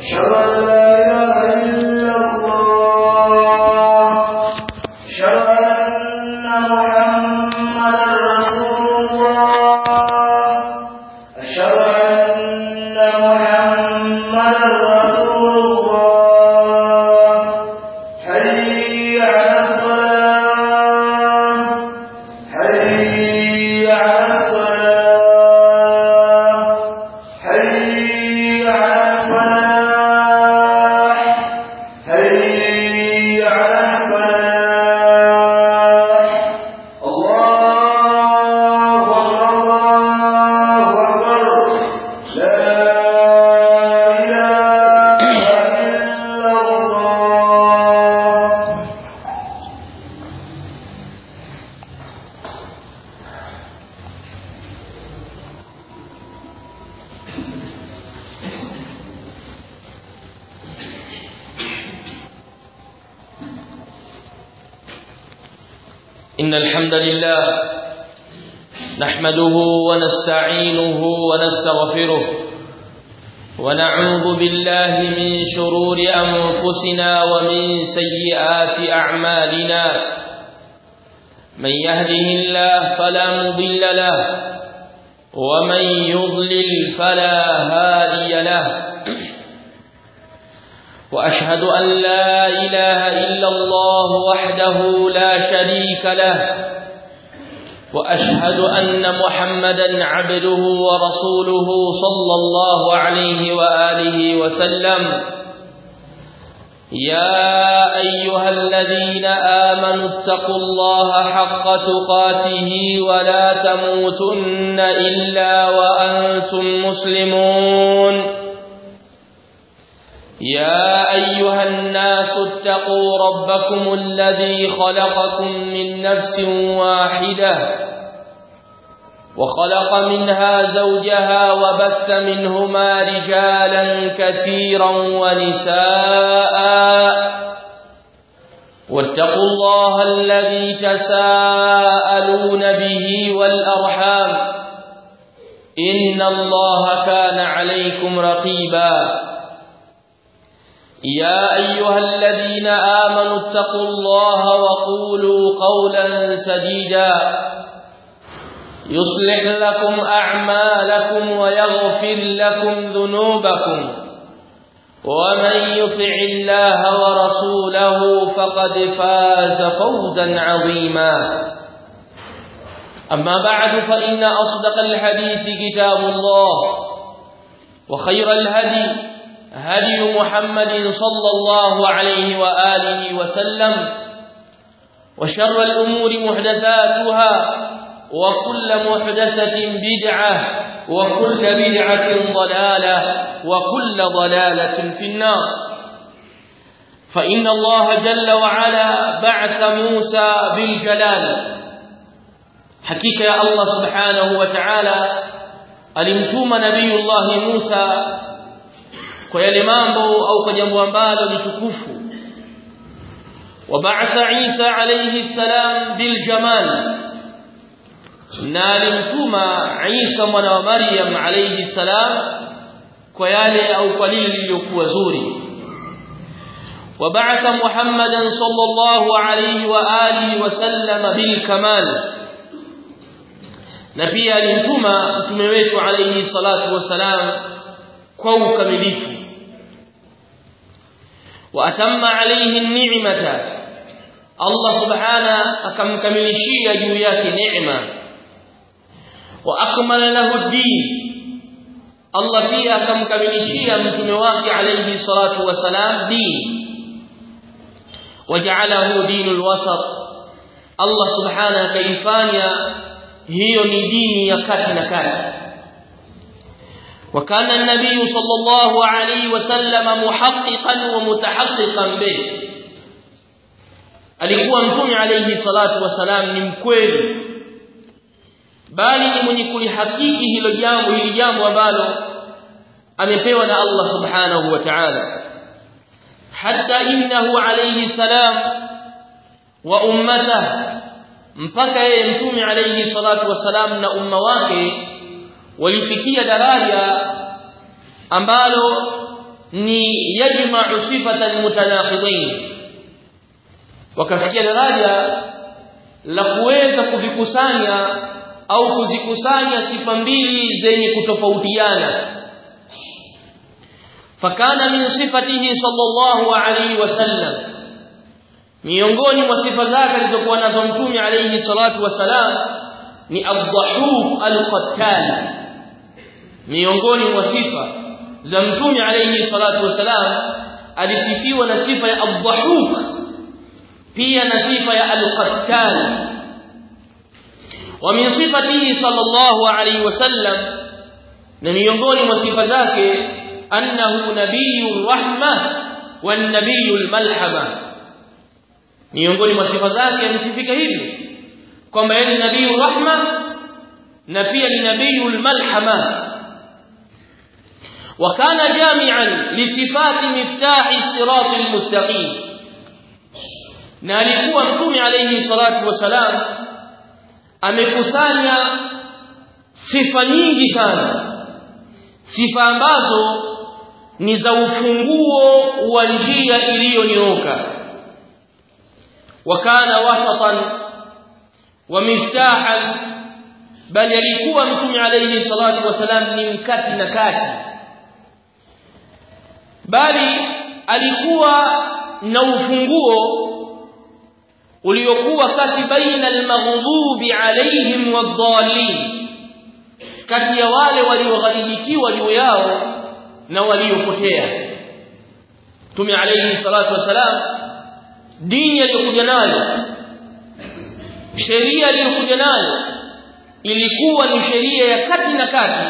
أشهد أن لا إله إلا الله أشهد أن محمدا رسول الله أشهد أن محمدا رسول الله حي على الصلاة حي على الصلاة حي على الفلاح حي على الفلاح الله أكبر الله أكبر لا إله إلا الله إن الحمد لله نحمده ونستعينه ونستغفره ونعوذ بالله من شرور أنفسنا ومن سيئات أعمالنا من يهده الله فلا مضل له ومن يضلل فلا هادي له وأشهد أن لا إله إلا الله وحده لا شريك له وأشهد أن محمدا عبده ورسوله صلى الله عليه وآله وسلم يا أيها الذين آمنوا اتقوا الله حق تقاته ولا تموتن إلا وأنتم مسلمون يا أيها الناس اتقوا ربكم الذي خلقكم من نفس واحدة وخلق منها زوجها وبث منهما رجالا كثيرا ونساء واتقوا الله الذي تساءلون به والأرحام إن الله كان عليكم رقيباً يا أيها الذين آمنوا اتقوا الله وقولوا قولا سديدا يصلح لكم أعمالكم ويغفر لكم ذنوبكم ومن يطع الله ورسوله فقد فاز فوزا عظيما أما بعد فإن أصدق الحديث كتاب الله وخير الهدي هدي محمد صلى الله عليه وآله وسلم وشر الأمور محدثاتها وكل محدثة بدعة وكل بدعة ضلالة وكل ضلالة في النار فإن الله جل وعلا بعث موسى بالجلال حقيقة يا الله سبحانه وتعالى alimtuma nabiyullahi Musa kwa yale mambo au kwa jambo ambalo ni tukufu wabaatha Isa alayhi salam bil jamal na alimtuma Isa mwana wa Maryam alayhi salam kwa yale au kwa lile lililokuwa zuri wabaatha Muhammadan sallallahu alayhi wa alihi wasallam bil kamal na pia alimtuma mtume wetu alayhi salatu wasalam kwa ukamilifu waatamma alayhi ni'mata Allah subhana akamkamilishia juu yake neema wa akmala lahu din Allah pia akamkamilishia mtume wake alayhi salatu wasalam din waja'alahu dinul wasat Allah subhana akaifanya hiyo ni dini ya kati na kati وكان النبي صلى الله عليه وسلم محققا ومتحققا به alikuwa mtume alayhi salatu wasalam ni mkweli bali ni mwenye kulihakiki hilo jambo hili jambo ambalo amepewa na Allah subhanahu wa ta'ala hatta innahu alayhi salam wa ummatahu mpaka yeye mtume alayhi salatu wasalam na umma wake walifikia daraja ambalo ni yajma'u sifatan mutanaqidain wakafikia daraja la kuweza kuvikusanya au kuzikusanya sifa mbili zenye kutofautiana fakana min sifatihi sallallahu alayhi wasallam miongoni mwa sifa zake alizokuwa nazo mtume alayhi salatu wasalam ni ad-dhahuk al-qattal miongoni mwa sifa za mtume alayhi salatu wasalam alisifiwa na sifa ya ad-dhahuk pia na sifa ya al-qattal wa min sifatihi sallallahu alayhi wasallam na miongoni mwa sifa zake annahu nabiyur rahma wan nabiyul malhama miongoni mwa sifa zake amesifika hivi kwamba yeye ni nabiyur rahma na pia ni nabiyul malhama وكان جامعا لصفات مفتاح الصراط المستقيم na alikuwa mtume alayhi salatu wasalam amekusanya sifa nyingi sana sifa ambazo ni za ufunguo wa njia iliyonyooka wakana wasatan wa miftahan bali alikuwa mtume alayhi salatu wasalam ni mkati na kati bali alikuwa na ufunguo uliokuwa kati baina almaghdubi alaihim wadhallin kati ya wale waliogharibikiwa juu yao na waliopotea Mtume alayhi salatu wasalam dini aliyokuja nayo sheria aliyokuja nayo ilikuwa ni sheria ya kati na kati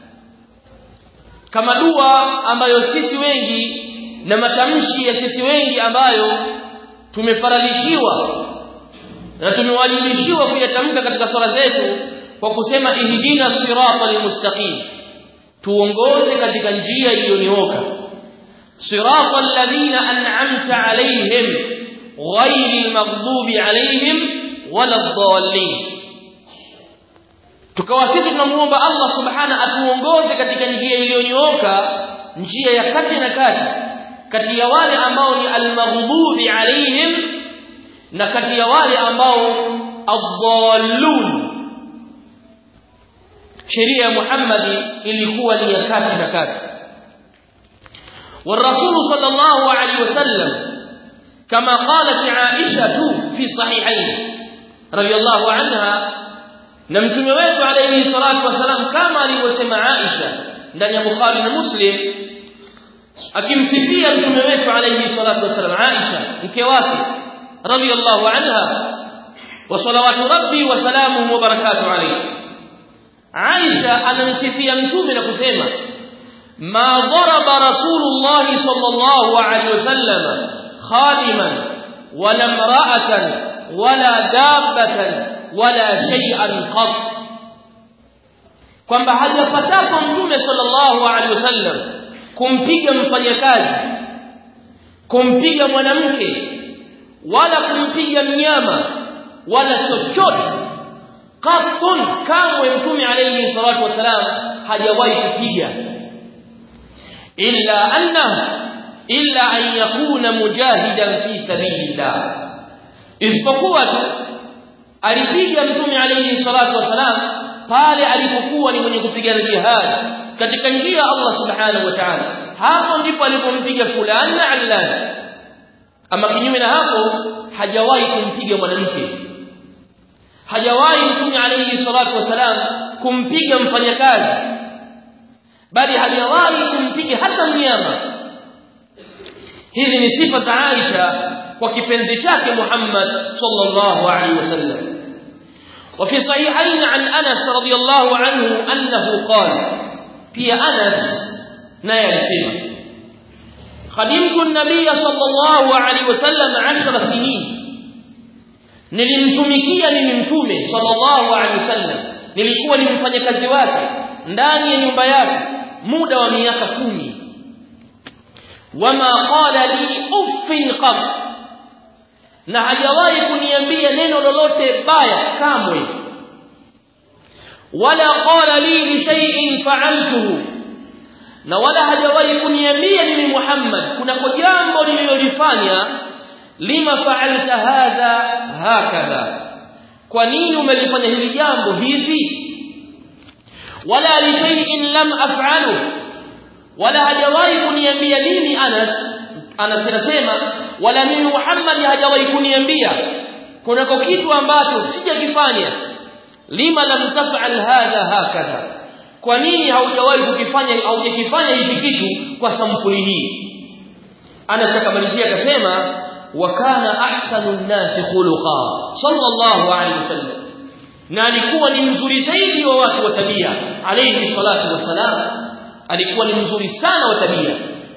kama dua ambayo sisi wengi na matamshi ya sisi wengi ambayo tumefaradhishiwa na tumewajibishiwa kuyatamka katika swala zetu kwa kusema ihdina siratal mustaqim tuongoze katika njia iliyonyooka siratal ladina an'amta alaihim ghayril maghdubi alaihim waladdallin tukawa sisi tunamuomba Allah subhana atuongoze katika njia iliyonyooka njia ya kati na kati kati ya wale ambao ni almaghdubi alaihim na kati ya wale ambao adhallun sheria ya Muhammad ilikuwa ni ya kati na kati والرسول صلى الله عليه وسلم كما قالت عائشة في صحيحين رضي الله عنها نمتم wetu عليه الصلاة والسلام كما alivyosema Aisha ndani ya Bukhari na Muslim akimsifia mtume wetu alayhi salatu wasallam Aisha mke wake radiyallahu anha wa salawatu rabbi wa salamuhu wa barakatuhu alayhi Aisha anamsifia mtume na kusema ma daraba rasulullah sallallahu alayhi wasallam khadiman wala imra'atan wala dabbatan wala shay'an qat kwamba hajapatapo mtume sallallahu alayhi wasallam kumpiga mfanyakazi kumpiga mwanamke wala kumpiga mnyama wala chochote qatun kamwe mtume alayhi salatu wasalam hajawahi kupiga illa anna illa an yakuna mujahidan fi sabilillah isipokuwa tu alipiga mtume alayhi salatu wasalam pale alipokuwa ni mwenye kupigana jihad katika njia Allah subhanahu wa ta'ala hapo ndipo alipompiga fulani na allani ama kinyume na hapo hajawahi kumpiga mwanamke hajawahi mtume alayhi salatu wasalam kumpiga mfanyakazi bali hajawahi kumpiga hata mnyama hizi ni sifa za Aisha kwa kipenzi chake Muhammad sallallahu alaihi wasallam وفي صحيحين عن أنس رضي الله عنه أنه قال في أنس نايل خدمت النبي صلى الله عليه وسلم عشر سنين nilimtumikia mimi mtume sallallahu alaihi wasallam nilikuwa ni mfanyakazi wake ndani ya nyumba yake muda wa miaka kumi wama qala li uffin qat na hajawahi kuniambia neno lolote baya kamwe wala qala li li shay'in fa'altuhu na wala hajawahi kuniambia mimi Muhammad kuna jambo nililolifanya lima fa'alta hadha hakadha kwa nini umelifanya hili jambo hivi wala li shay'in lam af'alu wala hajawahi kuniambia mimi Anas Anas anasema wala mimi Muhammad hajawahi kuniambia kunako kitu ambacho sijakifanya lima lam taf'al hadha hakadha kwa nini haujawahi kukifanya haujakifanya hiki kitu kwa sampuli hii Anas akamalizia akasema wa kana ahsanu an-nas khuluqa sallallahu alayhi wasallam na alikuwa ni mzuri zaidi wa watu wa tabia alayhi salatu wasalam alikuwa ni mzuri sana wa tabia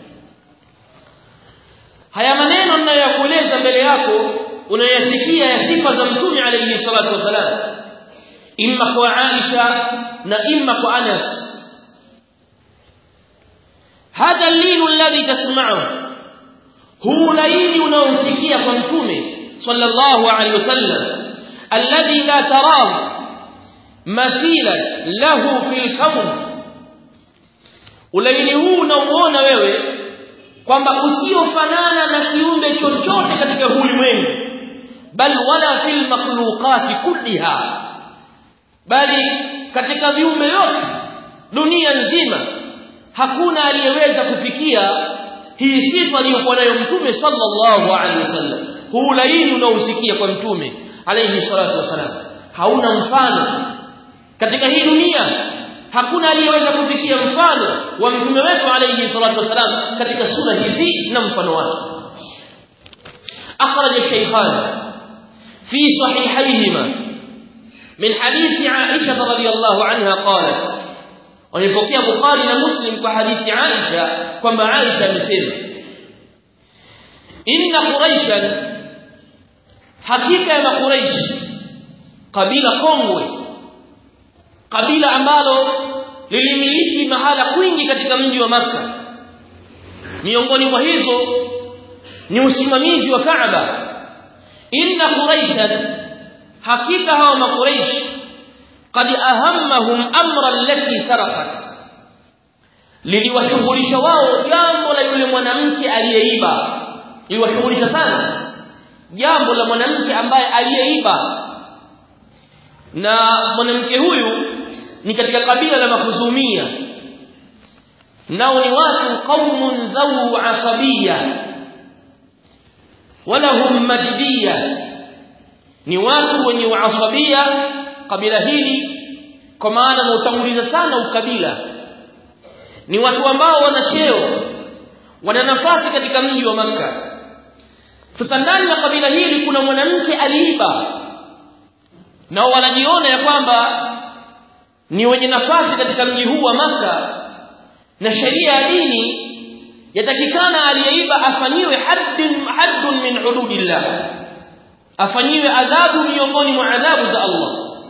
haya maneno ninayokueleza mbele yako unayasikia ya sifa za mtume alayhi salatu wasalam imma kwa Aisha na imma kwa Anas hadha linu alladhi tasma'u huu laini unaosikia kwa mtume sallallahu alayhi wasallam alladhi la tarahu mathila lahu fil kawn ulaini huu unaoona wewe kwamba usiofanana na kiumbe chochote katika ulimwengu bal wala fil makhluqati kulliha bali katika viumbe yote dunia nzima hakuna aliyeweza kufikia hii sifa aliyokuwa nayo mtume sallallahu alaihi wasallam huu laini unaosikia kwa mtume alayhi salatu wasalam hauna mfano katika hii dunia hakuna aliyeweza kufikia mfano wa mtume wetu alayhi salatu wasalam katika sura hizi na mfano wake akhraj shaykhan fi sahihayhima من حديث عائشة رضي الله عنها قالت ولipokea Bukhari na Muslim kwa hadithi Aisha kwamba Aisha amesema inna quraishan hakika ya quraish kabila kongwe kabila ambalo lilimiliki mahala kwingi katika mji wa maka miongoni mwa hizo ni usimamizi wa Kaaba inna quraishan hakika hawa makuraish qad ahammahum amra allati sarqat liliwashughulisha wao jambo la yule mwanamke aliyeiba liliwashughulisha sana jambo la mwanamke ambaye aliyeiba na mwanamke huyu ni katika kabila la makhuzumia nao ni watu qaumun dhawu asabiyya walahum majdiyya ni watu wenye uasabia kabila hili kwa maana wautanguliza sana ukabila ni watu ambao wana cheo wana nafasi katika mji wa maka sasa ndani ya kabila hili kuna mwanamke aliiba nao wanajiona ya kwamba ni wenye nafasi katika mji huu wa maka na sheria ya dini yatakikana aliyeiba afanyiwe haddun haddun min hududillah afanyiwe adhabu miongoni mwa adhabu za Allah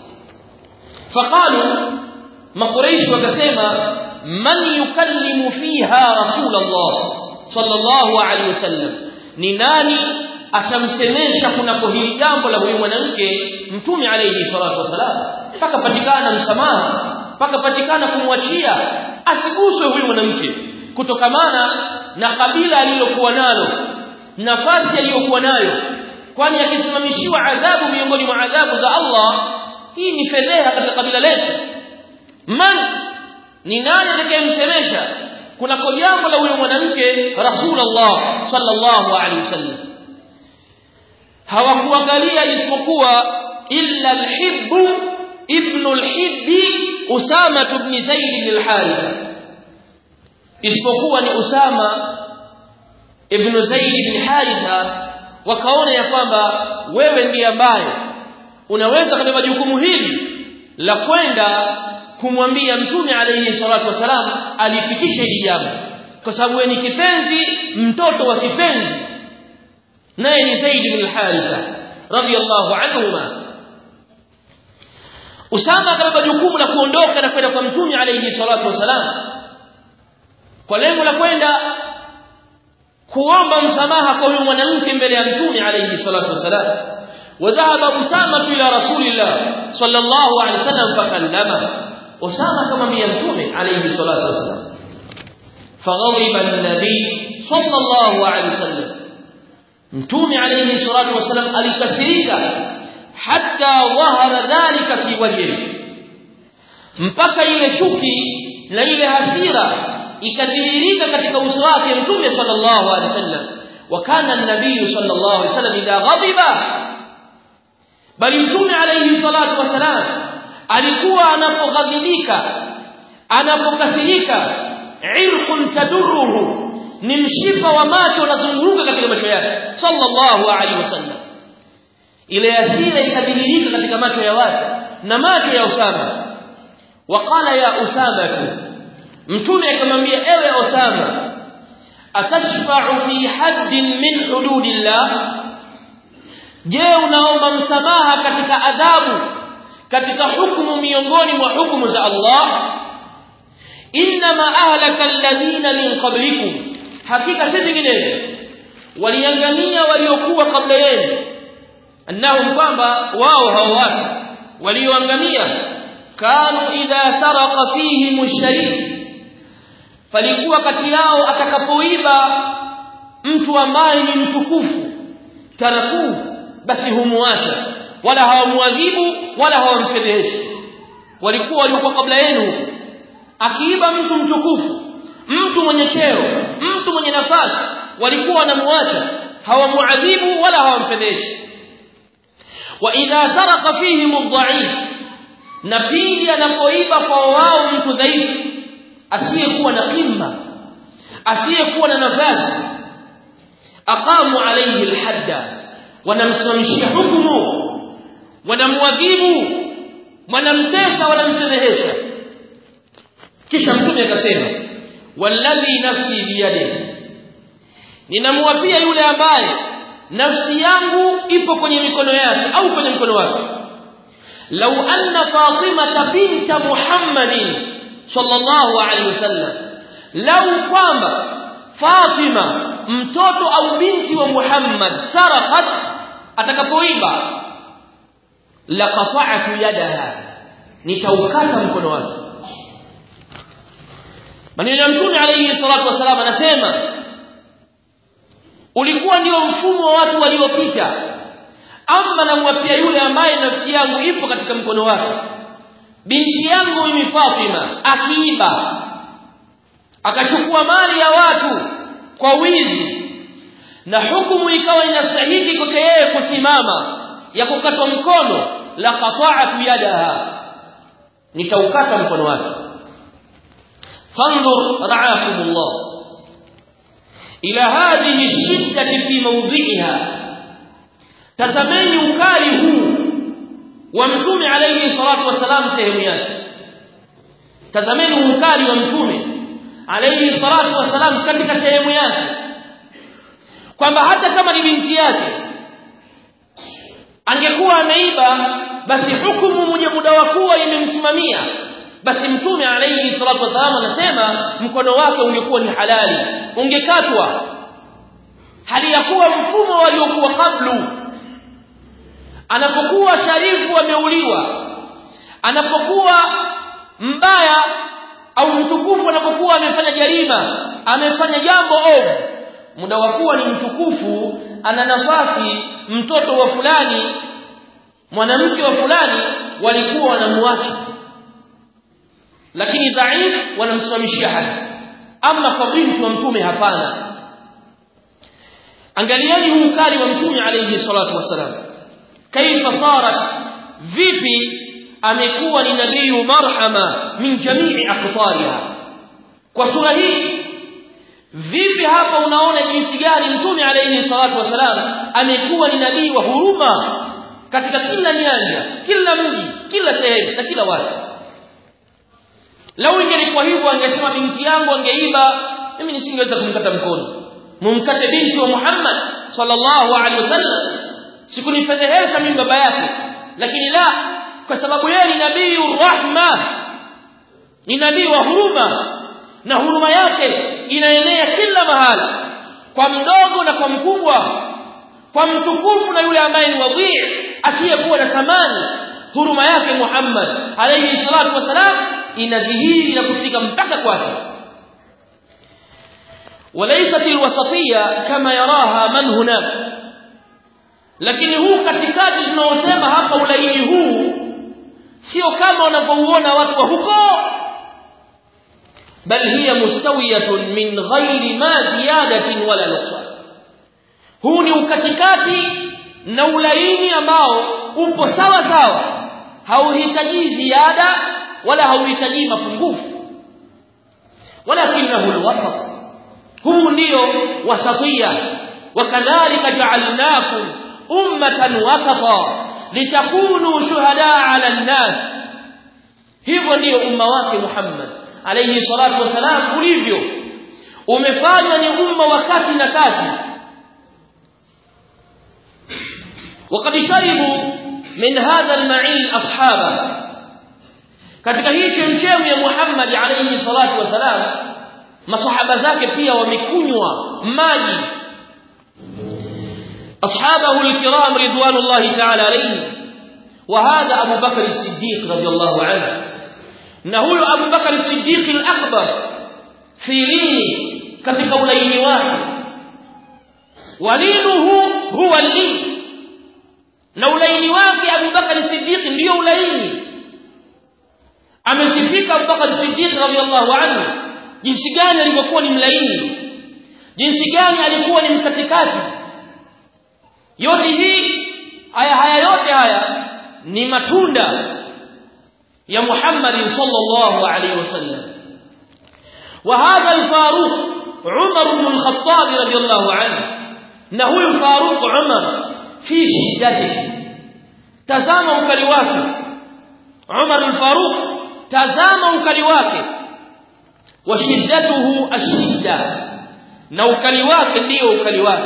faqalu makuraish wakasema man yukallimu fiha rasulullah sallallahu alaihi wasallam ni nani atamsemesha kunako hili jambo la huyu mwanamke mtume alayhi salatu wasalam mpaka patikana msamaha mpaka patikana kumwachia asiguswe huyu mwanamke kutokamana na kabila alilokuwa nalo nafasi aliyokuwa nayo kwani akisimamishiwa adhabu miongoni mwa adhabu za Allah hii ni fedheha katika kabila letu man ni nani atakayemsemesha kunako jambo la huyo mwanamke rasulullah sallallahu alaihi wasallam hawakuangalia isipokuwa illa alhibbu ibn alhibbi usama ibn zaid al-haritha isipokuwa ni usama ibn zaid ibn haritha wakaona ya kwamba wewe ndiye ambaye unaweza kubeba jukumu hili la kwenda kumwambia mtume alayhi salatu wasalam alifikisha hili jambo kwa sababu wewe ni kipenzi mtoto wa kipenzi naye ni Zaid bin Haritha radiyallahu anhuma Usama akabeba jukumu la kuondoka na kwenda kwa mtume alayhi salatu wasalam kwa lengo la kwenda kuomba msamaha kwa huyo mwanamke mbele ya mtume alayhi salatu wasalam وذهب أسامة إلى رسول الله صلى الله عليه وسلم فكلمه أسامة كما بيمتومه عليه الصلاة والسلام فغضب النبي صلى الله عليه وسلم mtume alayhi salatu wasallam alikasirika hatta dhahara dhalika fi wajhihi mpaka ile chuki na ile hasira ikadhihirika katika uso wake mtume sallallahu alaihi wasallam wa kana an-nabiy sallallahu alaihi wasallam idha ghadiba bali mtume alayhi salatu wasallam alikuwa anapoghadhibika anapokasirika irqun tadurruhu ni mshipa wa macho unazunguruka katika macho yake sallallahu alaihi wasallam ile hasira ikadhihirika katika macho ya watu na macho ya Usama waqala ya Usama mtume akamwambia ewe Usama atashfa'u fi haddin min hududillah je unaomba msamaha katika adhabu katika hukumu miongoni mwa hukumu za Allah inma ahlaka alladhina min qablikum hakika si vinginevyo waliangamia waliokuwa kabla yenu annahum kwamba wao hao watu walioangamia kanu idha saraka fihi musharif palikuwa kati yao atakapoiba mtu ambaye ni mtukufu tarakuu basi humuacha wala hawamuadhibu wala hawamfedheshi walikuwa waliokuwa kabla yenu akiiba mtu mtukufu mtu mwenye cheo mtu mwenye nafasi walikuwa wanamuacha hawamuadhibu wala hawamfedheshi wa idha saraka fihim adh-dha'if na pili anapoiba kwa wao mtu dhaifu asiyekuwa na qimma asiyekuwa na nafasi aqamu alayhi al-hadda wanamsimamishia hukumu wanamwadhibu wanamtesa wanamfedhehesha kisha mtume akasema walladhi nafsi biyadihi ninamwapia yule ambaye nafsi yangu ipo kwenye mikono yake au kwenye mkono wake law anna fatima binta muhammadin sallallahu alaihi wasallam law kwamba fatima mtoto au binti wa muhammad sarakat atakapoiba laqata'tu yadaha nitaukata mkono wake maneno ya mtume alayhi salatu wasalam anasema ulikuwa ndio mfumo wa watu waliopita ama namwapia yule ambaye nafsi yangu ipo katika mkono wake binti yangu mimi Fatima akiiba akachukua mali ya watu kwa wizi na hukumu ikawa inastahili kwake yeye kusimama ya kukatwa mkono la qata'atu yadaha nitaukata mkono wake فانظر رعاكم الله إلى هذه الشدة في موضعها تزمني ukali huu wa mtume alayhi salatu wasalam sehemu yake tazameni ukali wa mtume alayhi salatu wasalam katika sehemu yake kwamba hata kama ni binti yake angekuwa ameiba basi hukumu mmoja muda wa kuwa imemsimamia basi mtume alayhi salatu wasallam anasema mkono wake ungekuwa ni halali ungekatwa hali ya kuwa mfumo waliokuwa kablu anapokuwa sharifu ameuliwa anapokuwa mbaya au mtukufu anapokuwa amefanya jarima amefanya jambo ovu muda wa kuwa ni mtukufu ana nafasi mtoto wa fulani mwanamke wa fulani walikuwa wanamwacha lakini dhaif wanamsimamishia hadi ama kwa binti wa mtume hapana angalieni huu ukali wa mtume alayhi salatu wasalam kaifa sarat vipi amekuwa ni nabii marhama min jamii aqtariha kwa sura hii vipi hapa unaona jinsi gani mtume alayhi salatu wasalam amekuwa ni nabii wa huruma katika kila nyanja kila mji kila sehemu na kila watu lau ingelikuwa hivyo angesema binti yangu angeiba mimi nisingeweza kumkata mkono mumkate binti wa Muhammad sallallahu alaihi wasallam sikunifedhehesha mimi baba yake lakini la kwa sababu yeye ni nabii rahma ni nabii wa huruma na huruma yake inaenea kila mahala kwa mdogo na kwa mkubwa kwa mtukufu na yule ambaye ni wadhii asiyekuwa na thamani huruma yake Muhammad alayhi salatu wasalam inadhihiri na kufika mpaka kwake وليست الوسطيه كما يراها من هناك lakini huu katikati tunaosema hapa ulaini huu sio kama wanapouona watu wa huko bal hiya mustawiyatun min ghairi ma ziyadatin wala nuqsan huu ni ukatikati na ulaini ambao upo sawa sawa hauhitaji ziada wala hauhitaji mapungufu walakinahu alwasat huu ndio wasatia wakadhalika ja'alnakum ummatan wasata litakunu shuhada 'ala an-nas hivyo ndio umma wake Muhammad alayhi salatu wasalam ulivyo umefanywa ni umma wakati na kati وقد شربوا من هذا المعين اصحابه katika hii chemchemu ya Muhammad alayhi salatu wasalam masahaba zake pia wamekunywa maji ashabahu alkiram ridwanullahi ta'ala alayhi wa hadha Abu Bakr as-Siddiq radiyallahu anhu na huyo Abu Bakr as-Siddiq al-akbar filini katika ulaini wake walinuhu huwa al-lin na ulaini wake Abu Bakar Siddiq ndio ulaini amesifika Abu Bakar Siddiq radhiallahu anhu jinsi gani alivyokuwa ni mlaini jinsi gani alikuwa ni mkatikati yote hii haya haya yote haya ni matunda ya Muhammad sallallahu alaihi wasallam وهذا الفاروق عمر بن الخطاب رضي الله عنه na huyu Faruq Umar fi shiddati tazama ukali wake Umar al-Faruq tazama ukali wake wa shiddatuhu ashidda na ukali wake ndio ukali wake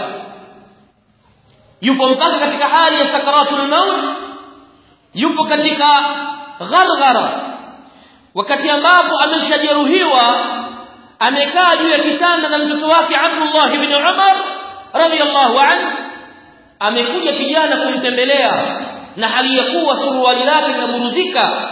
yupo mpaka katika hali ya sakaratul maut yupo katika gharghara wakati ambapo ameshajeruhiwa amekaa juu ya kitanda na mtoto wake Abdullah ibn Umar radiyallahu anhu amekuja kijana kumtembelea na hali ya kuwa suruali lake linaburuzika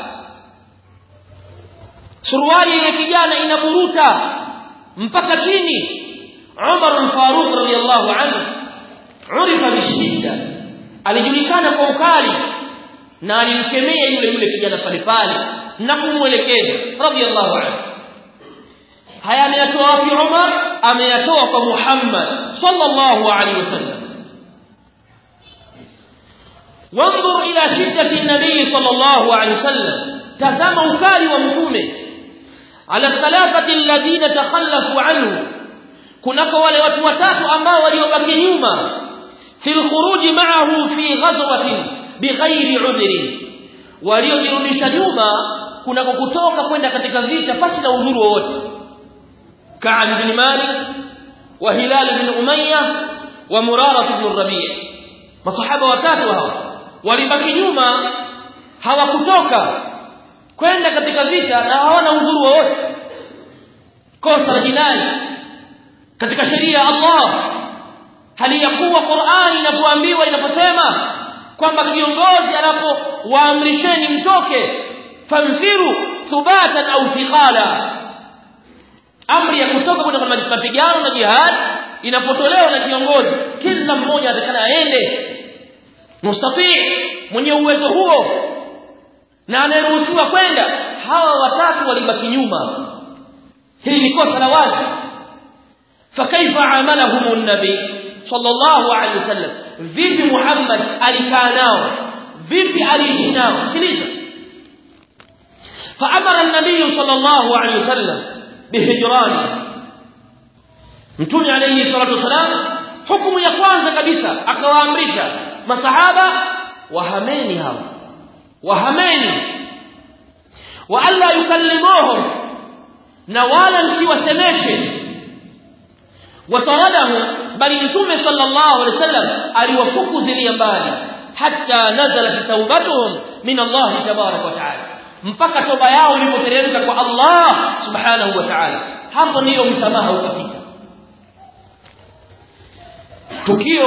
suruali ya kijana inaburuta mpaka chini Umar al-Faruq radiyallahu anhu urifa bishidda alijulikana kwa ukali na alimkemea yule yule kijana pale pale na kumwelekeza radiyallahu anhu haya ameyatoa wapi Umar ameyatoa kwa Muhammad sallallahu alaihi wasallam وانظر إلى شدة النبي صلى الله عليه وسلم تزام ukali wa mtume على الثلاثة الذين تخلفوا عنه kunako wale watu watatu ambao waliobaki nyuma في الخروج معه في غزوة بغير عذر waliojirudisha nyuma kunako kutoka kwenda katika vita pasi na udhuru wowote Ka'ab bin Malik wa Hilal bin Umayyah wa Murara bin Rabi' masahaba watatu hawa walibaki nyuma hawakutoka kwenda katika vita na hawana udhuru wowote kosa la jinai katika sheria ya Allah hali ya kuwa Qur'ani inapoambiwa inaposema kwamba kiongozi anapowaamrisheni mtoke famfiru thubatan au thiqala amri ya kutoka kwenda kwa mapigano na jihad inapotolewa na kiongozi kila mmoja atakana aende mustatii mwenye uwezo huo na anayeruhusiwa kwenda hawa watatu walibaki nyuma hili ni kosa la wazi fakaifa amalahum an-nabi sallallahu alayhi wasallam vipi Muhammad alikaa nao vipi aliishi nao sikiliza فأمر النبي صلى الله عليه وسلم بهجرانه mtume alayhi salatu wasalam hukumu ya kwanza kabisa akawaamrisha masahaba wahameni hao wahameni wa alla yukallimuhum na wala msiwasemeshe wataradahum bali mtume sallallahu alaihi wasallam aliwafukuzilia mbali hatta nazalat taubatuhum min Allah tabarak wa taala mpaka toba yao ilipoteremka kwa Allah subhanahu wa ta'ala hapo ndiyo msamaha ukafika tukio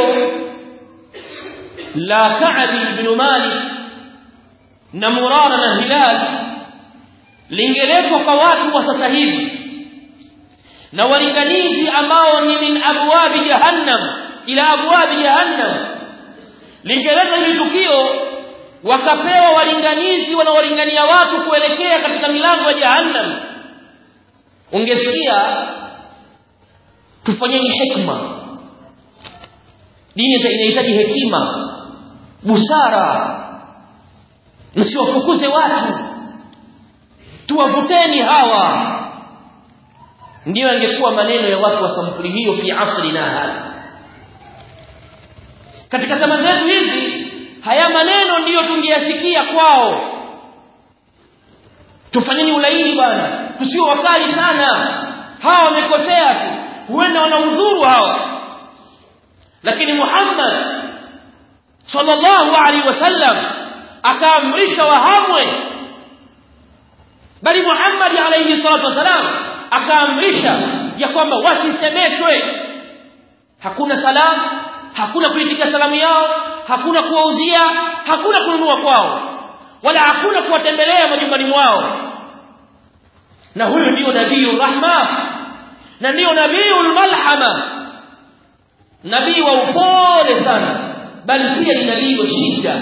la Ka'b ibn Malik na Murara na Hilal lingeletwa kwa watu wa sasa hivi na walinganizi ambao ni min abwabi jahannam ila abwabi jahannam lingeleta hili tukio wakapewa walinganizi wanaolingania watu kuelekea katika milango ya jahannam ungesikia tufanyeni hikma dini inahitaji hekima busara msiwafukuze watu tuwavuteni hawa ndiyo yangekuwa maneno ya watu wa sampuli hiyo fi asri na hali katika zama zetu hizi haya maneno ndiyo tungeyasikia kwao tufanyeni ulaini bwana tusio wakali sana hawa wamekosea tu huenda wanaudhuru hawa lakini Muhammad sallallahu alaihi wasallam akaamrisha wahamwe bali Muhammad alaihi salatu wasalam akaamrisha ya kwamba wasisemeshwe hakuna salamu hakuna kuitika salamu yao hakuna kuwauzia hakuna kununua kwao wala hakuna kuwatembelea majumbani mwao na huyu ndio nabii rahma na ndio nabii malhama nabii wa upole sana bali pia ni nabii wa shida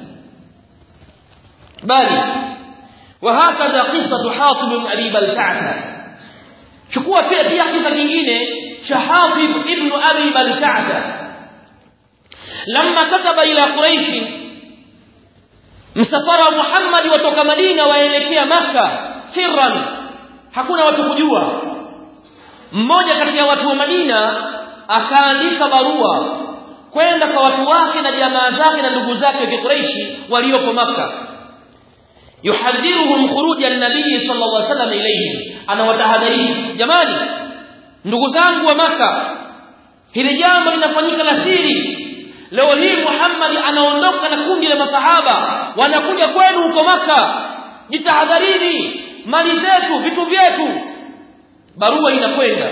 bali وهكذا قصة حاطب بن أبي بلتعة chukua pia pia kisa kingine cha Hatib ibn Abi Balta'ata lamma kataba ila Quraish msafara Muhammad watoka Madina waelekea maka sirran hakuna watu kujua mmoja kati ya watu wa Madina akaandika barua kwenda kwa watu wake na jamaa zake na ndugu zake wa Quraishi walioko maka yuhadhiruhum khuruja an-nabii sallallahu alaihi wasallam ilayhi anawatahadharisha jamani ndugu zangu wa maka hili jambo linafanyika la siri leo hii Muhammad anaondoka na kundi la masahaba wanakuja kwenu huko maka jitahadharini mali zetu vitu vyetu barua inakwenda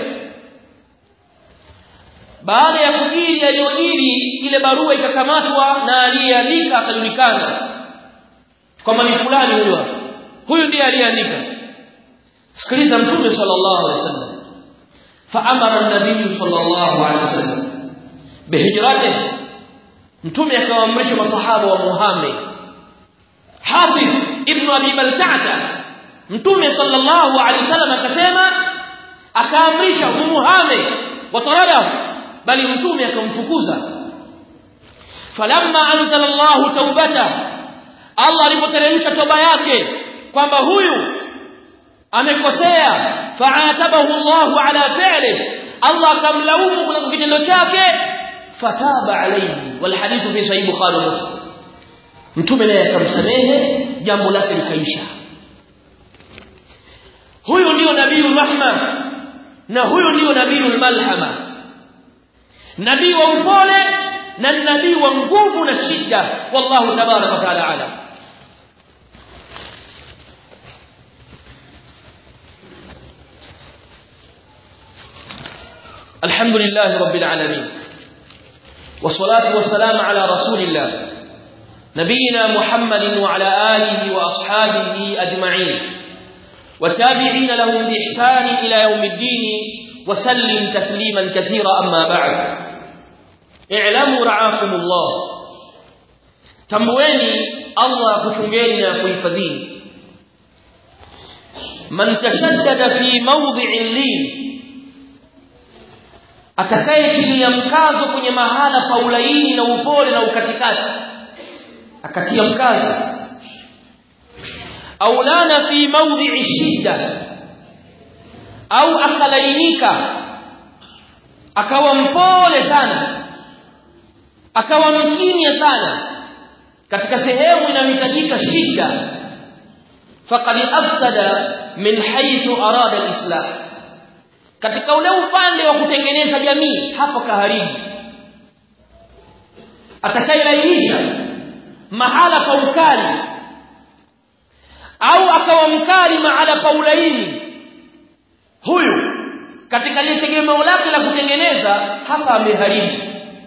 baada ya kujiri yaliyojiri ile barua ikakamatwa na aliyeandika akajulikana kwamba ni fulani huyo huyu ndiye aliyeandika sikiliza mtume sallallahu alaihi wasallam faamara an-nabiy sallallahu alaihi wasallam bihijratihi mtume akawaamrisha masahaba wa Muhammad Hafiz ibn Abi Balta'ata mtume sallallahu alaihi wasallam akasema akaamrisha Muhammad wataradahu bali mtume akamfukuza falamma anzala Allah taubata Allah alipoteremsha toba yake kwamba huyu amekosea fa'atabahu Allah ala fi'li Allah akamlaumu kwa kitendo chake fataba alayhi wal hadithu fi sahih bukhari wa muslim mtume naye akamsamehe jambo lake likaisha huyu ndio nabii rahma na huyu ndio nabii malhama nabii wa upole na nabii wa nguvu na shida wallahu tabaraka wa taala alam الحمد لله رب العالمين والصلاة والسلام على رسول الله نبينا محمد وعلى آله وأصحابه أجمعين والتابعين لهم بإحسان إلى يوم الدين وسلم تسليما كثيرا أما بعد اعلموا رعاكم الله تمويني الله كتنجينا كيفذين من تشدد في موضع اللين atakayetilia mkazo kwenye mahala pa ulaini na upole na ukatikati akatia mkazo au lana fi mawdhi'i shidda au akalainika akawa mpole sana akawa mkimya sana katika sehemu inayohitajika shida faqad afsada min haythu arada al-islam katika ule upande wa kutengeneza jamii hapo kaharibu atakayelainisha mahala pa ukali au akawa mkali mahala pa ulaini huyu katika lile tegemeo lake la kutengeneza hapa ameharibu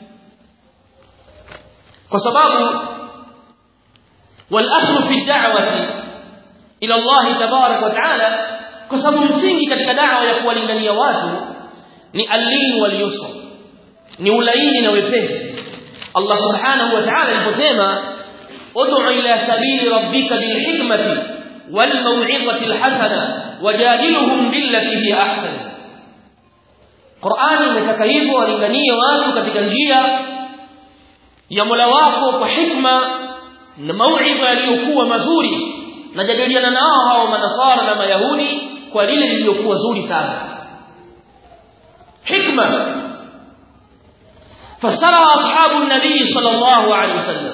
kwa sababu wal aslu fi da'wati ila Allah tabarak wa ta'ala kwa sababu msingi katika dawa ya kuwalingania watu ni alin wal yusr ni ulaini na wepesi Allah subhanahu wa ta'ala aliposema ud'u ila sabili rabbika bil hikmati wal maw'izati al hasana wajadilhum billati hi ahsan Qur'ani imetaka hivyo walinganie watu katika njia ya Mola wako kwa hikma na mauidha yaliyokuwa mazuri na jadiliana nao hao manasara na mayahudi kwa lile lililokuwa zuri sana hikma fasara ashabu nabii sallallahu alaihi wasallam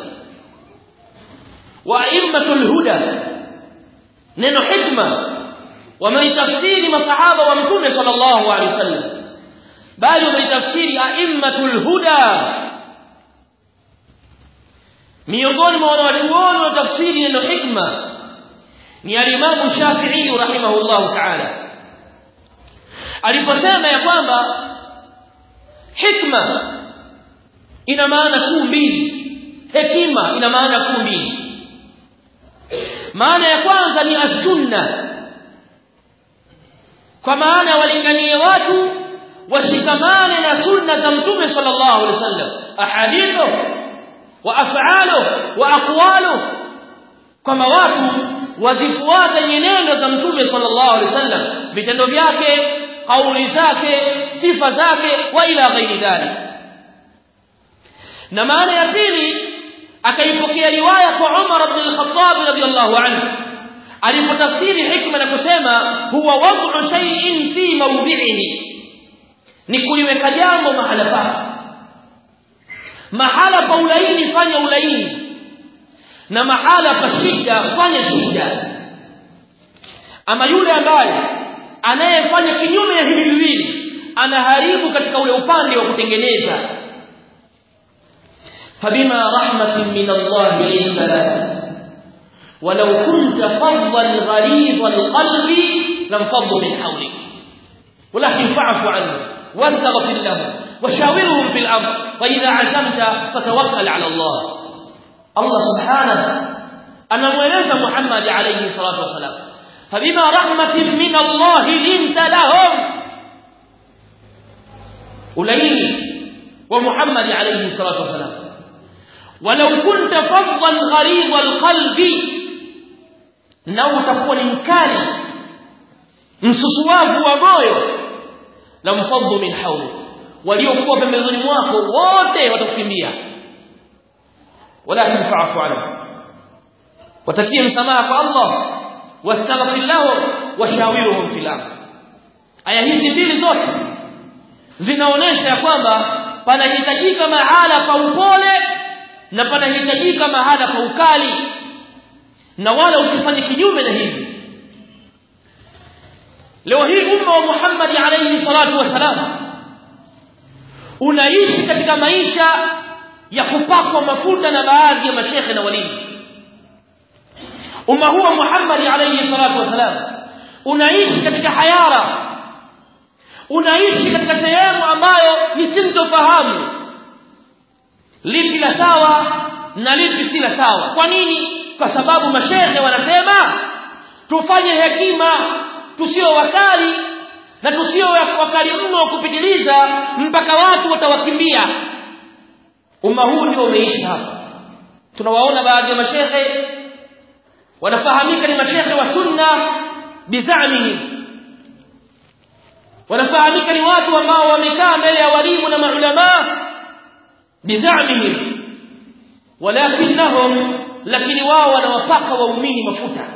wa aimmatul huda neno hikma wameitafsiri masahaba wa mtume sallallahu alaihi wasallam bali wameitafsiri aimmatul huda miongoni mwa wanawachuoni wa tafsiri neno hikma ni alimamu Shafi'i rahimahullahu ta'ala aliposema ya kwamba hikma ina maana kuu mbili hekima ina maana kuu mbili maana ya kwanza ni as-sunna kwa maana walinganie watu washikamane na sunna za mtume sallallahu alaihi wasallam ahadithu wa af'alu wa aqwalu kama watu wazifuate nyenendo za mtume sallallahu alaihi wasallam vitendo vyake kauli zake sifa zake wa ila ghairi dhalik na maana ya pili akaipokea riwaya kwa Umar ibn al-Khattab radiyallahu anhu alipotafsiri hikma na kusema huwa wad'u shay'in fi mawdi'ihi ni kuliweka jambo mahala pake mahala pa ulaini fanya ulaini na mahala pa shida fanya shida ama yule ambaye anayefanya kinyume ya hivi viwili anaharibu katika ule upande wa kutengeneza فبما رحمة من الله لنت لك ولو كنت فظا غليظ القلب لانفضوا من حولك ولكن فاعف عنه واستغفر له وشاورهم في الامر فاذا عزمت فتوكل على الله الله سبحانه anamweleza Muhammad alayhi salatu wasalam fabima rahmatin min Allah linta lahum ulaini wa Muhammad alayhi salatu wasalam walau kunta faddan ghalidha alqalbi na utakuwa ni mkali msusuwavu wa moyo la mfaddu min hawli waliokuwa pembezoni mwako wote watakukimbia walakin fa'fu anhu watakie msamaha kwa Allah wastaghfir lahu washawiruhum fil amr aya hizi mbili zote zinaonesha ya kwamba panahitajika mahala pa upole na panahitajika mahala pa ukali na wala usifanye kinyume na hivi leo hii umma wa Muhammad alayhi salatu wasalam unaishi katika maisha ya kupakwa mafuta na baadhi ya mashekhe na walimu umma huwa Muhammad alayhi salatu wasalam unaishi katika hayara unaishi katika sehemu ambayo ni sintofahamu lipi la sawa na lipi si la sawa kwa nini kwa sababu mashehe wanasema tufanye hekima tusio wakali na tusio wakali mno wa kupitiliza mpaka watu watawakimbia umma huu ndio umeishi hapa tunawaona baadhi ya mashehe wanafahamika ni mashehe wa sunna bizamihim wanafahamika ni watu ambao wamekaa mbele ya walimu na maulama bizamihim walakinnahum lakini wao wanawapaka waumini mafuta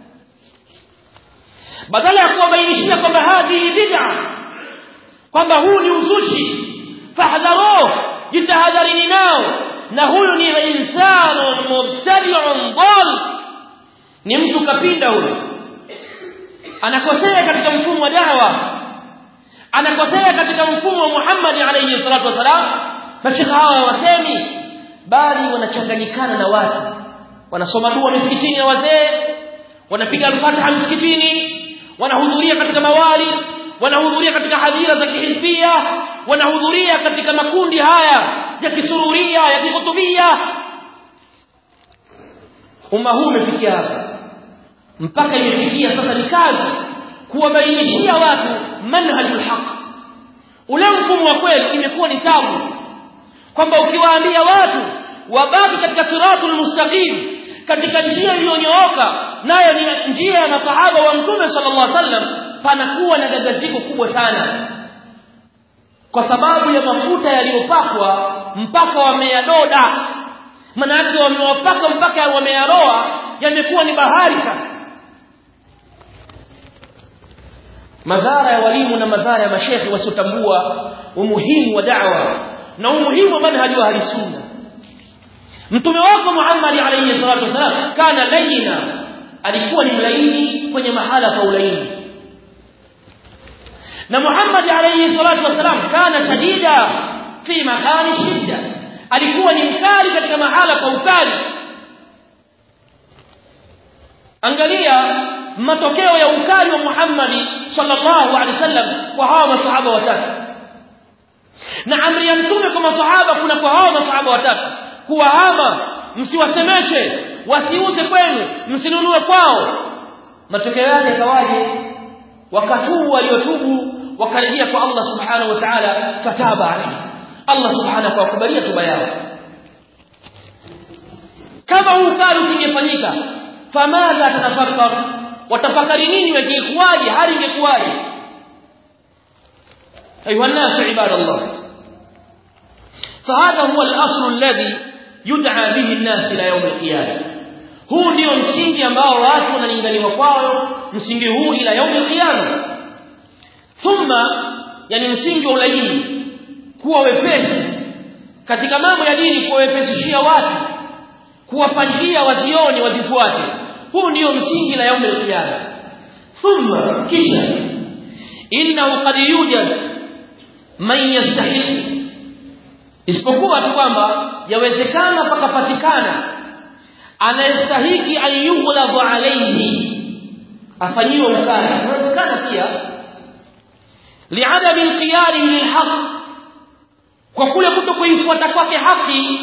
badala ya kuwabainishia kwamba hadhi bid'a kwamba huu ni uzushi fahdharuh jitahadharini nao na huyu ni insanu mubtadi'un dhal ni mtu kapinda huyu anakosea katika mfumo wa da'wa anakosea katika mfumo wa Muhammad alayhi salatu wasalam mashaka hawa wasemi bali wanachanganyikana na watu wanasoma dua misikitini ya wazee wanapiga al-Fatiha msikitini wanahudhuria katika mawali wanahudhuria katika hadhira za kihizbia wanahudhuria katika makundi haya ya kisururia ya kihutubia umma huu umefikia hapa mpaka imefikia sasa ni kazi kuwabainishia watu manhajul haq ule mfumo wa kweli imekuwa ni tabu kwamba ukiwaambia watu wabaki katika siratul mustaqim katika njia iliyonyooka nayo ni njia ya masahaba wa mtume sallallahu alaihi wasallam panakuwa na gagaziko kubwa sana kwa sababu ya mafuta yaliyopakwa mpaka wameyadoda manake wamewapaka mpaka wameyaroa yamekuwa ni bahari sasa madhara ya walimu na madhara ya mashekhi wasiotambua umuhimu wa da'wa na umuhimu wa manhaji wa sunna mtume wako Muhammad alayhi salatu wasalam kana layina alikuwa ni mlaini kwenye mahala pa ulaini na Muhammad alayhi salatu wasalam kana shadida fi makani shidda alikuwa ni mkali katika mahala pa ukali angalia matokeo ya ukali wa Muhammad sallallahu alaihi wasallam kwa hawa masahaba watatu na amri ya mtume kwa masahaba kuna kwa hawa masahaba watatu kuwahama msiwasemeshe wasiuze kwenu msinunue kwao matokeo yake yakawaje wakatubu waliotubu wakarejea kwa Allah subhanahu wa ta'ala fataba alayhi Allah subhanahu wa kubalia tuba yao kama huu ukali usingefanyika famadha tatafakkar watafakari nini wangekuwaje hali ingekuwaje ayuha الناس عباد الله فهذا هو الاصل الذي يدعى به الناس الى يوم القيامه huu ndio msingi ambao watu wanalinganiwa kwao msingi huu ila yaum alqiyama thumma yani msingi wa ulaini kuwa wepesi katika mambo ya dini kuwa wepesishia watu kuwapangia wazioni wazifuate huu ndio msingi la yaum alqiyama thumma kisha innahu qad yujad man yastahiq isipokuwa tu kwamba yawezekana pakapatikana anayestahiki ayughladu alayhi afanyiwe ukali inawezekana pia liadami alqiyari lilhaq kwa kule kutokuifuata kwake haki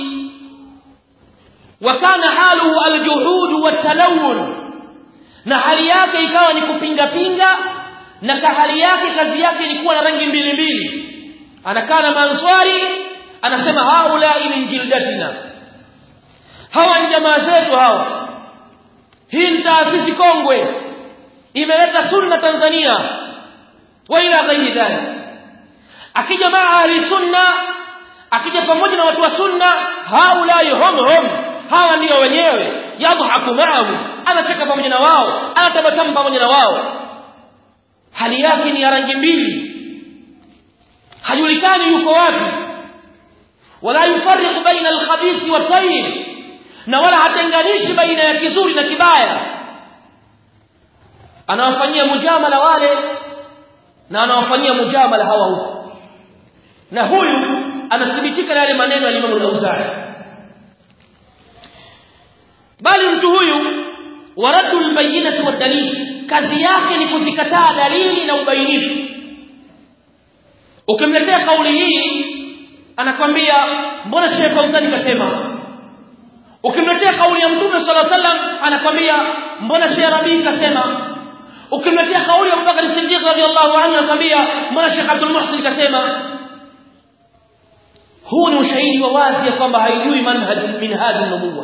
wakana haluhu aljuhud watalawun na hali yake ikawa ni kupinga pinga na hali yake kazi yake ilikuwa na rangi mbili mbili anakaa na manswari anasema haula min jildatina hawa ni jamaa zetu hawa hii ni taasisi kongwe imeleta sunna Tanzania wa ila ghairi dhalik akija maa ahli sunna akija pamoja na watu wa sunna haula hum hum hawa ndio wenyewe yadhaku ma'ahum anacheka pamoja na wao anatabasamu pamoja na wao hali yake ni ya rangi mbili hajulikani yuko wapi wala yufarriqu baina al-khabith wa tayyib na wala hatenganishi baina ya kizuri na kibaya anawafanyia mujamala wale na anawafanyia mujamala hawa huko na huyu anathibitika na yale maneno ya Imam al-Auza'i bali mtu huyu waradu al-bayyinati wa dalil kazi yake ni kuzikataa dalili na ubainifu ukimletea kauli hii anakwambia mbona Sheikh Fauzani kasema ukimletea kauli ya Mtume صلى الله عليه وسلم anakwambia mbona Sheikh Rabi kasema ukimletea kauli ya Abubakar Siddiq radhiallahu anhu anakwambia mbona Sheikh Abdul Muhsin kasema huu ni ushahidi wa wazi ya kwamba haijui manhaj min hadhi nubuwa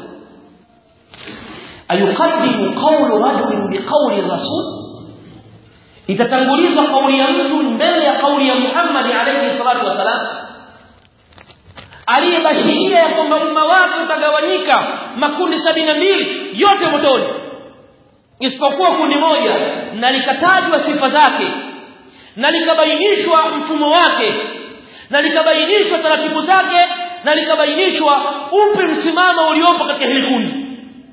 ayuqaddimu qawlu rajulin biqawli rasul itatangulizwa kauli ya mtu mbele ya kauli ya Muhammad alayhi salatu wasalam aliyebashiria ya kwamba umma wake utagawanyika makundi sabini mbili yote motoni isipokuwa kundi moja na likatajwa sifa zake na likabainishwa mfumo wake na likabainishwa taratibu zake na likabainishwa upi msimamo uliopo katika hili kundi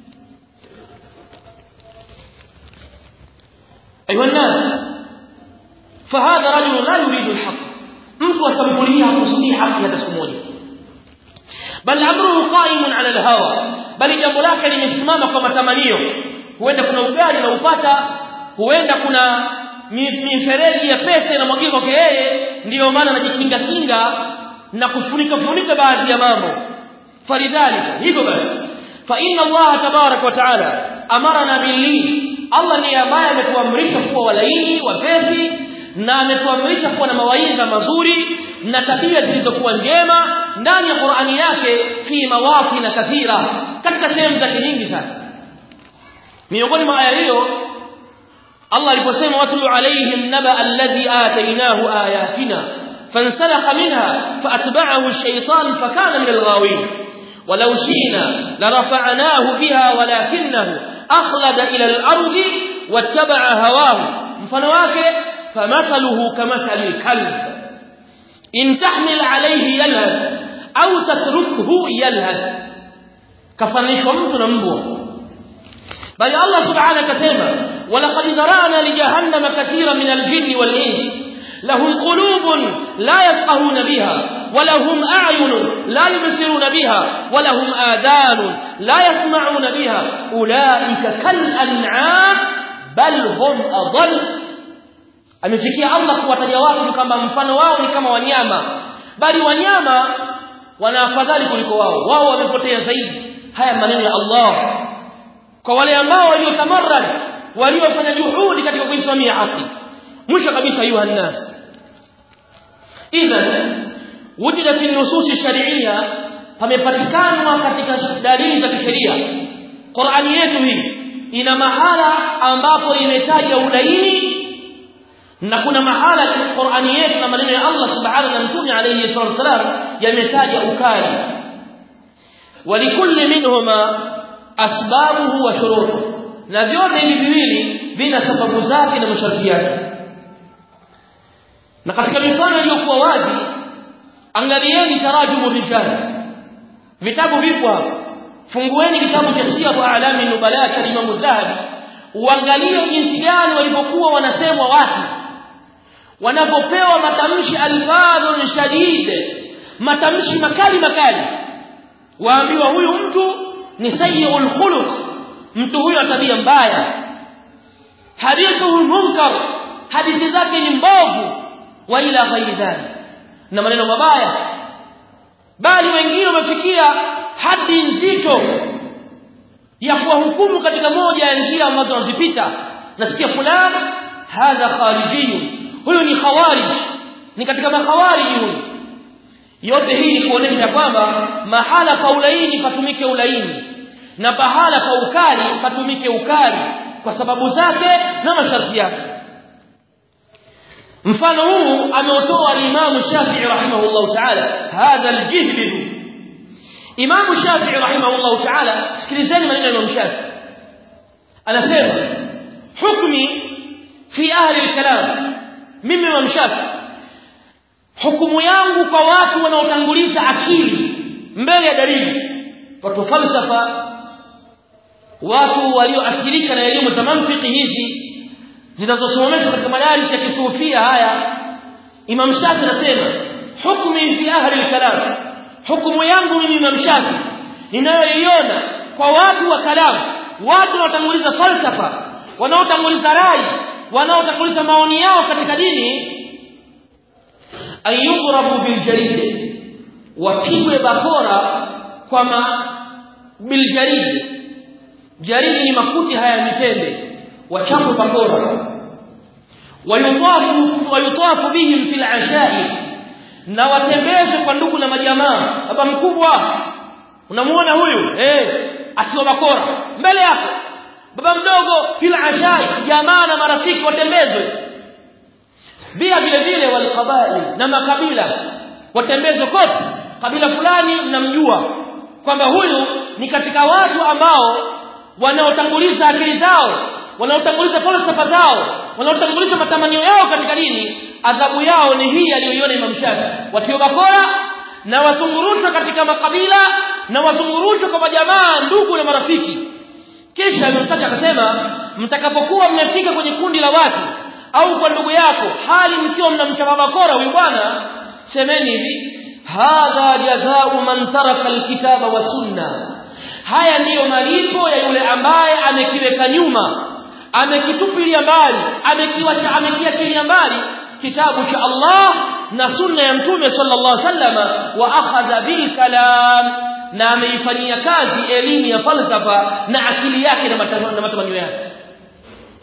ayuha nas fahadha rajul la yuridu alhaq mtu asambulia hakusudii haki hata siku moja bal amruhu qa'imun ala alhawa bali jambo lake limesimama kwa matamanio huenda kuna ugali na upata huenda kuna mifereji ya pesa inamwagika kwake yeye ndiyo maana anajikinga kinga na kufunika funika baadhi ya mambo falidhalika hivyo basi fa inna Allah tabarak wa taala amarna billi Allah ndiye ambaye ametuamrisha kuwa walaini wapesi na ametuamrisha kuwa na mawaidha mazuri na tabia zilizokuwa njema ndani ya Qur'ani yake fi mawaqina kathira katika sehemu zake nyingi sana miongoni mwa aya hiyo Allah aliposema watlu alaihim naba alladhi atainahu ayatina fansalakha minha faatba'ahu ash-shaytan fakana min al-ghawin ولو شئنا لرفعناه بها ولكنه أخلد إلى الأرض واتبع هواه mfano wake فمثله كمثل الكلب إن تحمل عليه يلهث أو تتركه يلهث كفنيش mtu na mbwa bali Allah subhanahu akasema walaqad zarana li jahannama katira min al-jinni wal-ins لهم قلوب لا يفقهون بها ولهم أعين لا يبصرون بها ولهم آذان لا يسمعون بها أولئك كالأنعام بل هم أضل amefikia Allah kuwataja watu kama mfano wao ni kama wanyama bali wanyama wana afadhali kuliko wao wao wamepotea zaidi haya maneno ya Allah kwa wale ambao waliotamarrad waliofanya juhudi katika kuisimamia haki mwisho kabisa ayuha nnas idhan wujida fi nusus sharia pamepatikana katika dalili za kisheria Qur'ani yetu hii ina mahala ambapo imetaja ulaini na kuna mahala katika Qur'ani yetu na maneno ya Allah subhanahu na mtume alayhi salatu wasalam yametaja ukali walikulli minhuma asbabuhu wa shurutuhu na vyote hivi viwili vina sababu zake na masharti yake na katika mifano iliyokuwa wazi angalieni tarajumu rijal vitabu vipo hapa fungueni kitabu cha siyar a'lami nubala cha Imam Dhahabi uangalie jinsi gani walipokuwa wanasemwa watu wanapopewa matamshi alfadhun shadid matamshi makali makali waambiwa huyu mtu ni sayyul khuluq mtu huyo ana tabia mbaya hadithu munkar hadithi zake ni mbovu wa ila ghairi dhalik na maneno mabaya bali wengine wamefikia hadi nzito ya kuwahukumu katika moja ya njia ambazo wanazipita nasikia fulani hadha kharijiyun huyu ni khawarij ni katika makhawarij huyu yote hii ni kuonesha kwamba mahala pa ulaini patumike ulaini na pahala pa ukali patumike ukali kwa sababu zake na masharti yake mfano huu ameutoa al-Imam Shafi'i rahimahullah ta'ala hadha al-jihd Imam Shafi'i rahimahullah ta'ala sikilizeni maneno ya Imam Shafi'i anasema hukmi fi ahli al-kalam mimi Imam Shafi'i hukumu yangu kwa watu wanaotanguliza akili mbele ya dalili watu falsafa watu walioathirika na elimu za mantiki hizi zinazosomeshwa katika madaris ya kisufia haya Imam Shafi anasema hukmi fi ahli al-kalam hukumu yangu mimi Imam Shafi ninayoiona kwa watu wa kalam watu wanaotanguliza falsafa wanaotanguliza rai wanaotanguliza maoni yao katika dini ayughrabu biljarid wapigwe bakora kwa ma biljarid jarid ni makuti haya mitende wachapwe bakora wayutafu wayutafu bihim fil ashai na watembezwe kwa ndugu na majamaa baba mkubwa unamuona huyu eh akiwa bakora mbele yako baba mdogo fil ashai jamaa na marafiki watembezwe pia vile vile walqabail na makabila watembezwe kote kabila fulani mnamjua kwamba huyu ni katika watu ambao wanaotanguliza akili zao wanaotanguliza falsafa zao wanaotanguliza matamanio yao katika dini adhabu yao ni hii aliyoiona Imam Shafi watio bakora na watungurushwa katika makabila na watungurushwa kwa majamaa ndugu na marafiki kisha Imam Shafi akasema mtakapokuwa mmefika kwenye kundi la watu au kwa ndugu yako hali mkiwa mnamchapa bakora huyu bwana semeni hivi hadha jazaa'u man taraka alkitaba wa sunna haya ndiyo malipo ya yule ambaye amekiweka nyuma amekitupilia mbali amekiwacha amekiachilia mbali kitabu cha Allah na sunna ya mtume sallallahu alaihi wasallam wa akhadha bil kalam na ameifanyia kazi elimu ya falsafa na akili yake na matamanio yake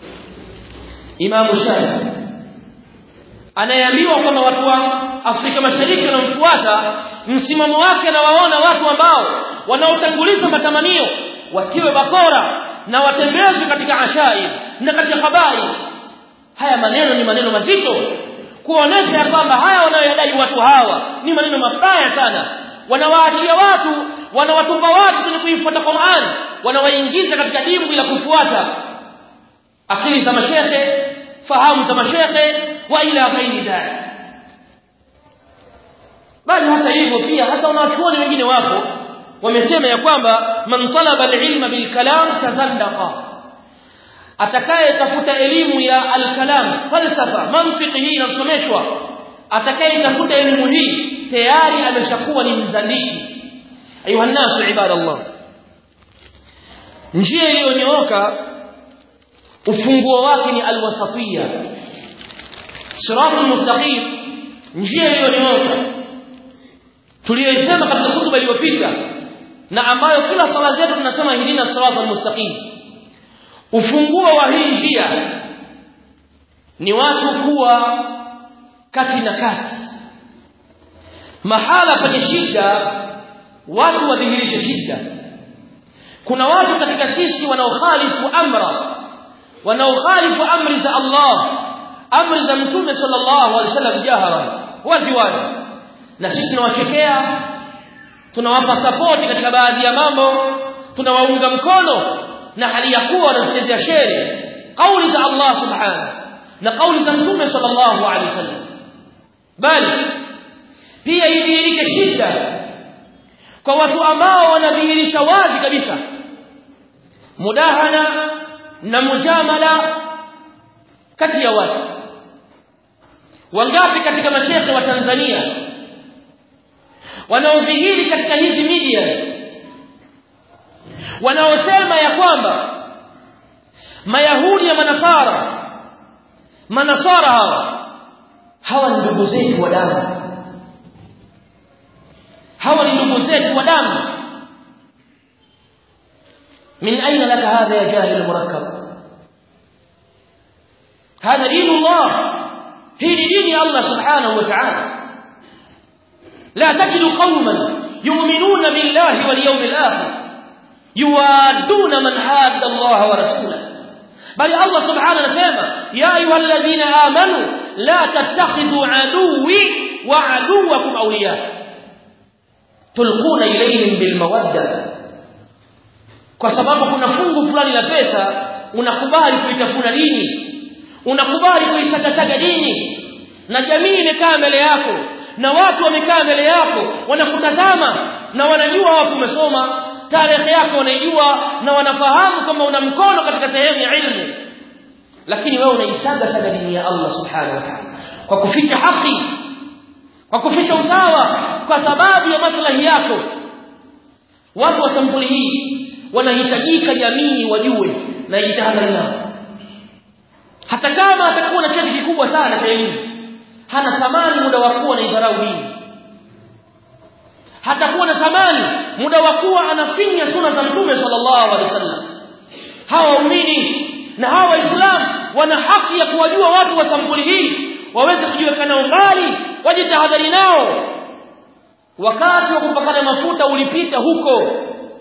Imam Shafi anayeambiwa kwamba watu wa Afrika Mashariki wanamfuata msimamo wake na waona watu ambao wanaotanguliza matamanio watiwe bakora na watembezwe katika ashai na katika habari haya maneno ni maneno mazito kuonesha ya kwamba haya wanayodai watu hawa ni maneno mabaya sana wanawaachia watu wanawatupa watu kwenye kuifuata Qur'an wanawaingiza katika dimbwi la kufuata akili za mashehe fahamu za mashehe wa ila ghairi dhalik bali hata hivyo pia hata wanachuoni wengine wapo wamesema ya kwamba man talaba alilma bilkalam tazandaqa atakaye tafuta elimu ya alkalam falsafa mantiki hii inasomeshwa atakaye tafuta elimu hii tayari ameshakuwa ni mzandiki ayuha nasu ibadallah njia iliyonyooka ufunguo wake ni alwasatiyya siratul mustaqim njia iliyonyooka tuliyoisema katika hutuba iliyopita na ambayo kila sala zetu tunasema hidina siratal mustaqim ufunguo wa hii njia ni watu kuwa kati na kati mahala penye shida watu wadhihirishe shida kuna watu katika sisi wanaokhalifu amra wanaokhalifu amri za Allah amri za mtume sallallahu alaihi wasallam jahara wazi wazi na sisi tunawachekea tunawapa sapoti katika baadhi ya mambo tunawaunga mkono na hali ya kuwa wanachezea sheri kauli za Allah subhanahu na kauli za mtume sallallahu alaihi wasallam bali pia idhihirike shida kwa watu ambao wanadhihirisha wazi kabisa mudahana na mujamala kati ya watu wangapi katika mashehe wa Tanzania wanaodhihiri katika hizi media wanaosema ya kwamba mayahudi ya manasara manasara hawa hawa ni ndugu zetu wa damu hawa ni ndugu zetu wa damu من أين لك هذا يا جاهل المركب هذا دين الله هي دين الله سبحانه وتعالى لا تجد قوما يؤمنون بالله واليوم الآخر يوادون من حاد الله ورسوله بل الله سبحانه وتعالى يا أيها الذين آمنوا لا تتخذوا عدوي وعدوكم أولياء تلقون إليهم بالمودة kwa sababu kuna fungu fulani la pesa unakubali kuitafuna dini unakubali kuitakataga dini na jamii imekaa mbele yako na watu wamekaa mbele yako wanakutazama na wanajua wapo umesoma tarehe yako wanaijua na wanafahamu kama una mkono katika sehemu ya ilmu lakini wewe unaitaga sana dini ya Allah subhanahu wa ta'ala kwa kuficha haki kwa kuficha usawa kwa sababu ya maslahi yako watu wa sampuli hii wanahitajika jamii wajue na jitahadhari nao hata kama atakuwa na cheti kikubwa sana cha elimu hana thamani muda wa kuwa na idharau hii hatakuwa na thamani muda wa kuwa anafinya suna za mtume sallallahu alaihi wasallam hawa waumini na hawa waislamu wana haki ya kuwajua watu wa sampuli hii waweze kujiweka nao mbali wajitahadhari nao wakati wa kupakana mafuta ulipita huko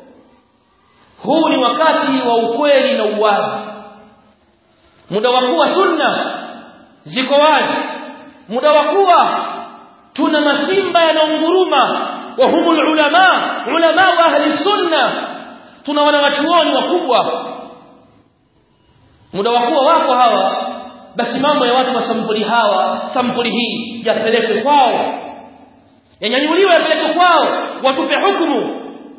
huu ni wakati wa ukweli na uwazi muda wa kuwa sunna ziko wazi muda wa kuwa tuna masimba yanaunguruma wa humul ulama ulama wa ahli sunna tuna wanawachuoni wakubwa muda wa kuwa wako hawa basi mambo ya watu wa sampuli hawa sampuli hii yapelekwe kwao yanyanyuliwe yapelekwe kwao watupe hukumu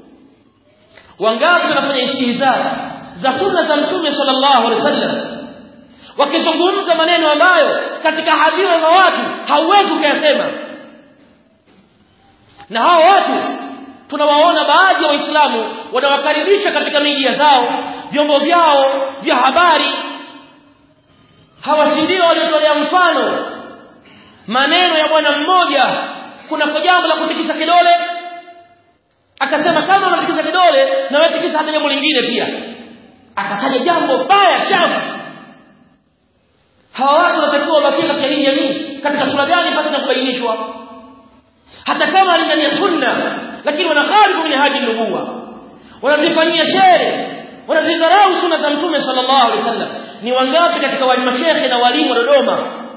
wangapi wanafanya istihza za sunna za mtume sallallahu alaihi wasallam wakizungumza maneno ambayo katika hadhira za watu hauwezi kuyasema na hao watu tunawaona baadhi ya waislamu wanawakaribisha katika media zao vyombo vyao vya habari hawa si ndio waliotolea mfano maneno ya bwana mmoja kuna jambo la kutikisa kidole akasema kama unatikisa kidole na wewe tikisa hata jambo lingine pia akataja jambo baya chafu hawa watu wanatakiwa wabakie katika hii jamii katika sura gani pasi na kubainishwa hata kama ni ndani ya sunna lakini wanakhalifu min haji nubuwa wanazifanyia shere wanazidharau sunna za mtume sallallahu alaihi wasallam ni wangapi katika walimu mashehe na walimu wa Dodoma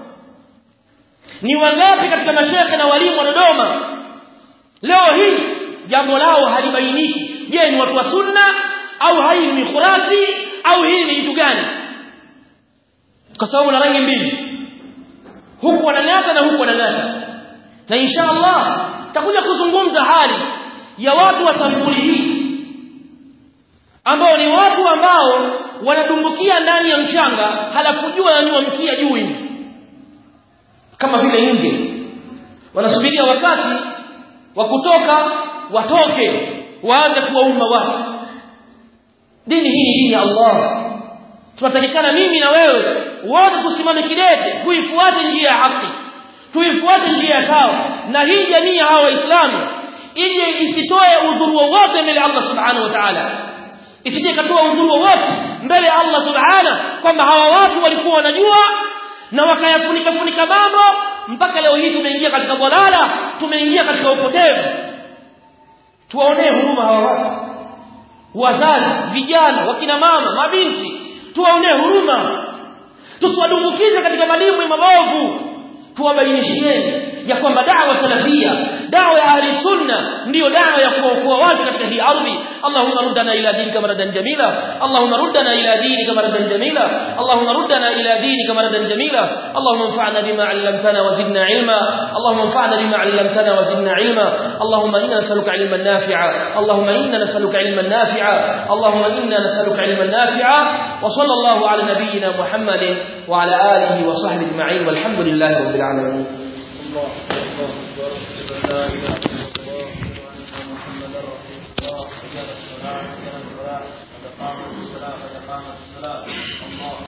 ni wangapi katika mashehe na walimu wa Dodoma leo hii jambo lao halibainiki je ni watu wa sunna au hai ni khurafi au hii ni kitu gani kwa sababu na rangi mbili huku wanang'ata na huku wanang'ata na insha Allah takuja kuzungumza hali ya watu wa sampuli hii ambao ni watu ambao wanadumbukia ndani ya mchanga halafu jua wananyua mkia juu hivi kama vile nge wanasubiria wakati wa kutoka watoke waanze kuwaumba watu dini hii ni dini ya Allah tunatakikana mimi na wewe wote tusimame kidete tuifuate njia ya haki tuifuate njia ya sawa na hii jamii ya hawa waislamu ili isitoe udhuru wowote mbele ya Allah subhanahu wa ta'ala isije katoa udhuru wowote mbele ya Allah subhanahu kwamba hawa watu walikuwa wanajua na wakayafunika funika mambo mpaka leo hii tumeingia katika dhalala tumeingia katika upotevu tuwaonee huruma hawa watu wazazi vijana wakina mama mabinti tuwaonee huruma tusiwadumbukize katika malimu mabovu tuwabainisheni ya kwamba da'wa salafia da'wa ya ahli sunna ndiyo da'wa ya kuokoa watu katika hii ardhi Allahumma ruddana ila dinika maradan jamila Allahumma ruddana ila dinika maradan jamila Allahumma ruddana ila dinika maradan jamila Allahumma anfa'na bima 'allamtana wa zidna 'ilma Allahumma anfa'na bima 'allamtana wa zidna 'ilma Allahumma inna nas'aluka 'ilman nafi'a Allahumma inna nas'aluka 'ilman nafi'a Allahumma inna nas'aluka 'ilman nafi'a wa sallallahu 'ala nabiyyina Muhammadin wa 'ala alihi wa sahbihi ajma'in walhamdulillahi rabbil alamin الله الله أكبر أشهد أن لا إله إلا الله وأن محمدا رسول الله حي على الصلاة حي على الفلاح قد قامت الصلاة قد قامت الصلاة الله